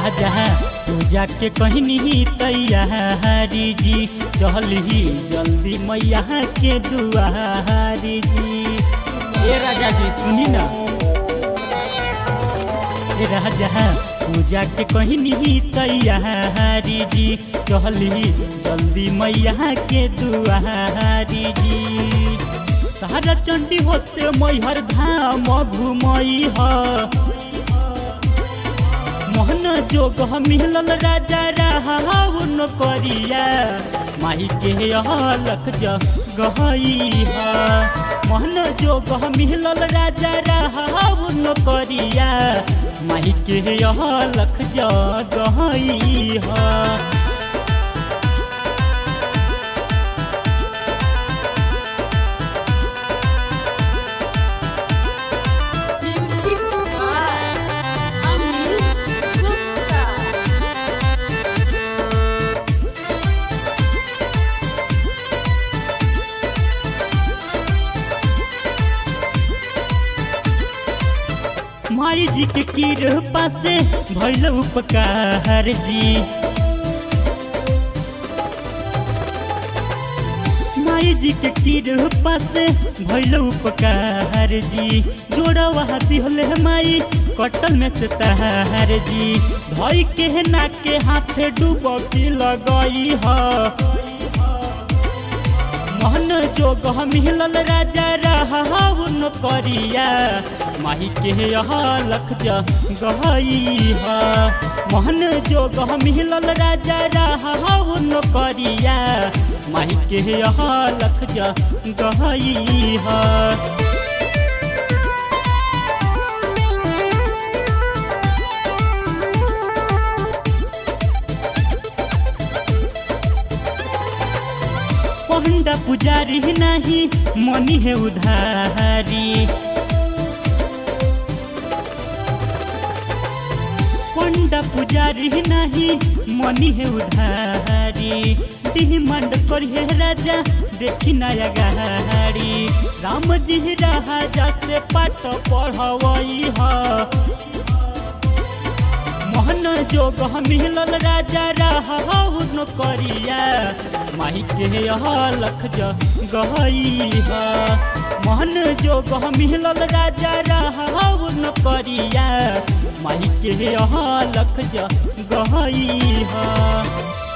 राजा पूजा के कहनी तैयारी जी चली जल्दी मैया के दुआरी जी ए राजा जी सुनी ना ए राजा पूजा के कहनी तैयारी जी चली जल्दी मैया के दुआरी जी सारा चंडी होते मैहर धाम घुमई ह मोहन जोग मिलल राजा राहुन करिया माही के लख गहई ह मोहन जोग मिलल राजा राहुन करिया माही के लख गहई ह Music by Amit Gupta. माई जी के कृपा से भैल उपकार जी माई जी के कृपा से भैल उपकार जी जोड़वा दिहले माई कटल में से तहार जी धई के ना के हाथे डूबकी लगई ह मोहन जोग मिलल राजा राहुन करिया माही के लख गहई ह मोहन जोग मिलल राजा राहुन करिया माही के लख गहई ह पंडा पुजारी नहीं मनी है उधारी पंडा पुजारी नहीं मनी है उधारी डिमांड करिए राजा देखी नया गाड़ी राम जी राजा से पाठ पढ़वई ह मोहन जोग मिलल राजा राहुन करिया माही के लख गहई ह मोहन जोग मिलल राजा राहुन करिया माही के लख गहई ह